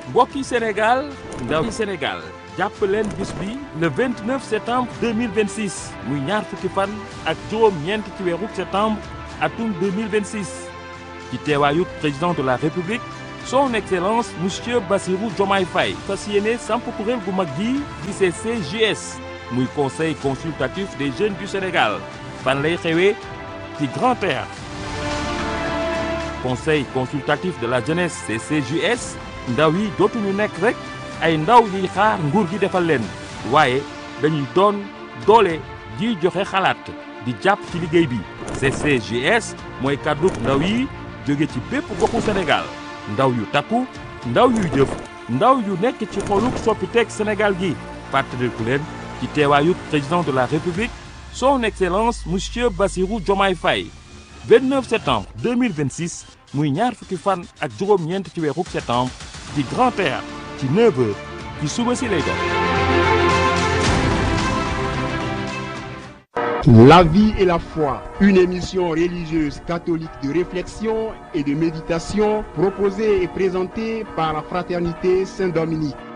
mbokki Sénégal ndaw Sénégal jàpp leen bis bi le 29 septembre 2026 muy ñaar fukki fan ak juróom-ñeent ci weeru septembre atum 2026 ci teewaayu président de la république son excellence monsieur Bassirou Diomaye Faye fas yéene samp kuréel gu mag gi di CCJS muy conseil consultatif des jeunes du Sénégal fan lay xewee ci Grand Théâtre conseil consultatif de la jeunesse CCJS ndaw yi dootuñu nekk rek ay ndaw yiy xaar nguur gi defal leen waaye dañuy doon doole jiy joxe xalaat di jàpp ci liggéey bi CCJS mooy kàddu ndaw yi jóge ci bépp goxu Sénégal ndaw yu takku ndaw yuy jëf ndaw yu nekk ci xoluk soppiteeg Sénégal gi fàttaliku leen ci teewaayu président de la République son excellence monsieur Bassirou Diomaye Faye 29 septembre 2026 muy ñaar fukki fan ak juróom-ñeent ci weeru septembre ci Grand Théâtre ci 9h ci suba si lay doon. La vie et la foi, une émission religieuse catholique de réflexion et de méditation proposée et présentée par la Fraternité Saint-Dominique.